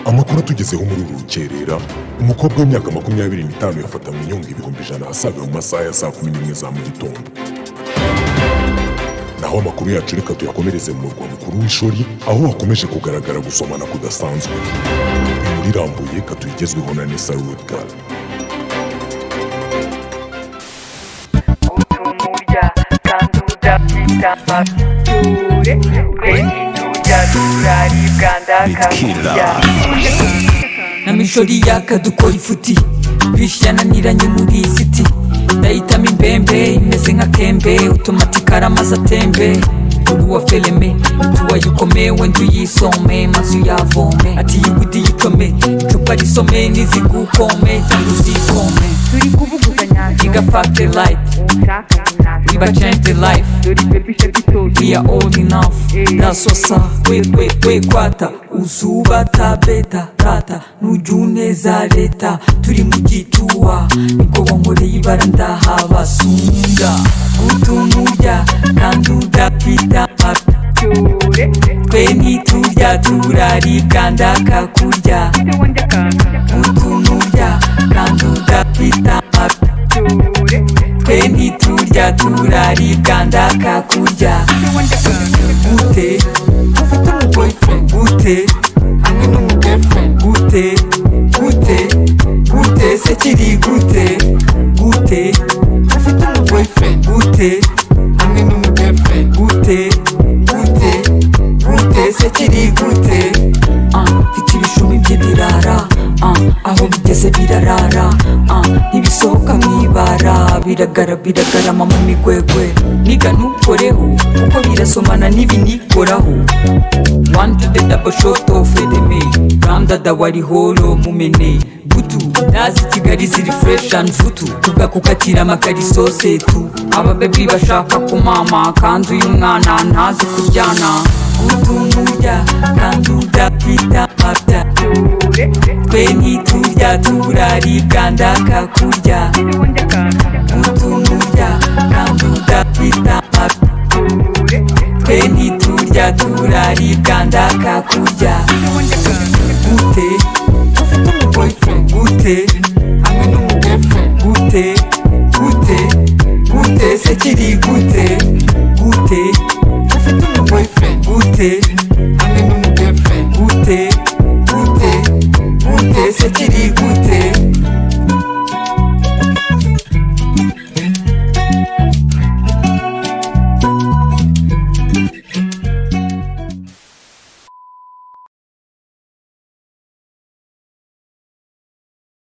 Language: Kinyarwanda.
Amakuru atugezeho muri uru rukerera umukobwa w'imyaka makumyabiri n'itanu yafatanywe inyungu ibihumbi ijana asaga mu masaha ya saa kumi n'imwe za mu gitondo naho amakuru yacu reka tuyakomereze mu murwa mukuru w'ishuri aho hakomeje kugaragara gusomana kudasanzwe inkuru irambuye katuyigezweho na nesa rudgar utunurya kandi udafite amature twe nitujya turaribwa ndakakurya na mishori yaka dukora ifuti bishyira naniranye muri iyi siti ndayitamo imbembe imeze nk'akembe utomatika ari amazi atembe uwa fereme uwa yikome wenda uyisome maze uyavome ati yigudi yikome icupa risome n'izigukome kandi uzikome turi kuvuguzanya iga factory light ushaka we ba change the life dore pepisha bitozi we are old enough Eh. ndasosa wekwekwata uzuba tabeta tata nujuneza leta turi mu gituba niko wankoreye ibara ndahabasunga utuntu urya kandi udapita ture twe ntiturya turaribwa ndakakurya tewe ndakaka utuntu urya kandi udapita ture twe ntiturya turaribwa ndakakurya tewe ndakaka gute ufite umuboyfriend gute hamwe n'umugirlfriend gute gute gute se kiri gute gute ufite umuboyfriend gute hamwe n'umugirlfriend gute gute gute se kiri gute Ah, mfite ibishumi bye birara Ah, aho bigeze birarara Ah, ntibisohoka mu ibara biragara biragarama mu migwegwe niga ntukoreho kuko birasomana n'ibinikoraho wanjide dabo shoto fedeme randa dawari holo mumene butu nazi kigali ziri fresh and futu tugakukatira amakariso setu ababebi bashaka kumama kandi uyu mwana ntazi kuryana utunurya kandi udapita mabya ture twe ntiturya turaribwa ndakakurya tewe ndakaka utunurya kandi udapita mabya ture twe ntiturya turaribwa ndakakurya tewe ndakaka gute ufite umuboyfriend gute hamwe n'umugirlfriend gute gute gute se kiri gute